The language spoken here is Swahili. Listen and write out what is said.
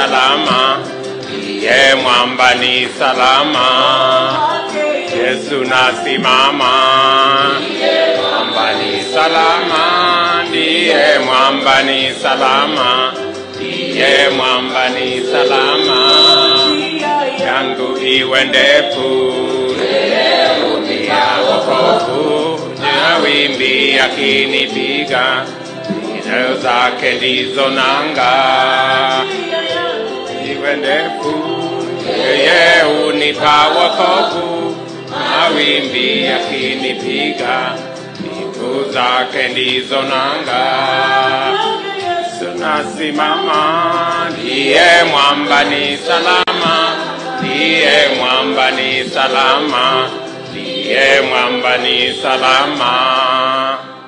salama, ndiye mwamba ni salama. Yesu nasimama, mwamba ni salama, ndiye mwamba ni salama, ndiye mwamba ni salama. Yangu iwe ndefu, ya wokovu, na wimbi akinipiga, nyayo zake ndizo nanga. Iwe ndefu, yeye unipa wokovu, mawimbi yakinipiga, miguu zake ndizo nanga. Tunasimama, ndiye mwamba ni salama, ndiye mwamba ni salama, ndiye mwamba ni salama.